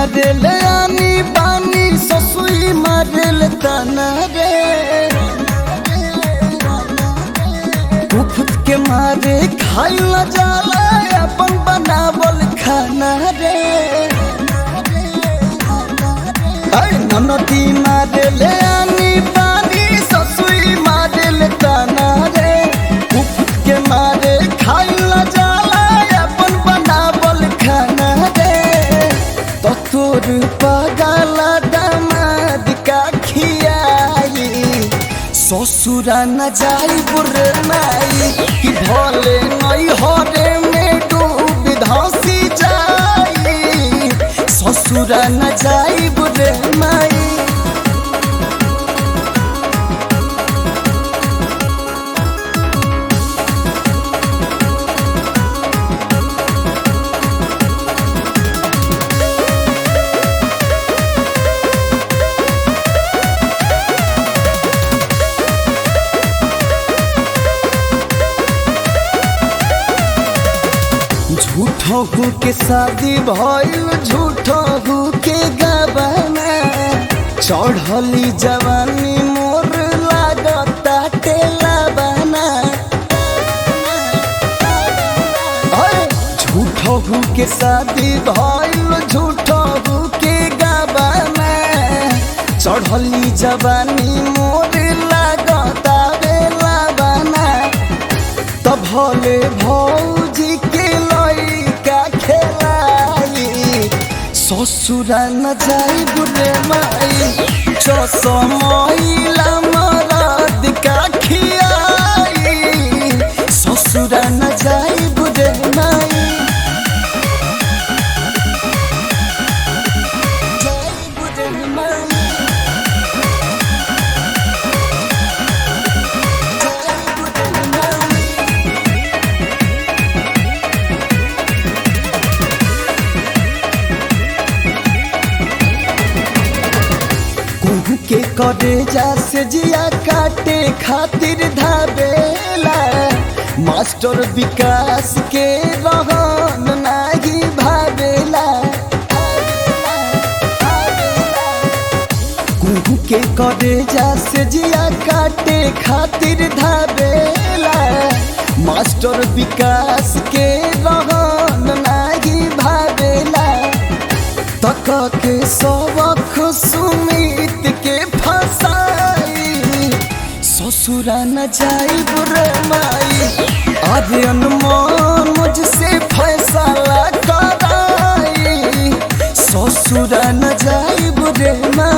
मारेल आनी बानी ससुई मारेल ताना रे उफत के मारे खाइल जाला अपन बनावल खाना रे ऐ ननदी मारेल आनी बानी ससुई मारेल ताना रे उफत के मारे खाइल जाला अपन बनावल खाना रे तो तोर पगला दामाद का खियाई ससुरा न जाई बुरे माई कि भले नई हरे में डूब धसी जाई ससुरा न जाई बुरे माई झूठो के शादी भइल झूठो के गबना चढ़ली जवानी मोर लागता टेला बना झूठो के शादी भइल झूठो के गबना चढ़ली जवानी मोर लागता बेला बना त भले भौजी के लइका खेलाई ससुरा न जाई बुरे माई चसमैला मरद का खियाई ससुरा न जाई बुरे माई जाई बुरे माई जाई बुरे माई कुहू के करे जा से जिया काटे खातिर धाबेला मास्टर विकास के रहन नाही भावेला कुहू के करे जा से जिया काटे खातिर धाबेला मास्टर विकास के रहन नाही भावेला तक के सबक सुमित के फसाई ससुरा न जाई बुरे माई अरे अनमोल मुझसे फैसला कराई ससुरा न जाई बुरे माई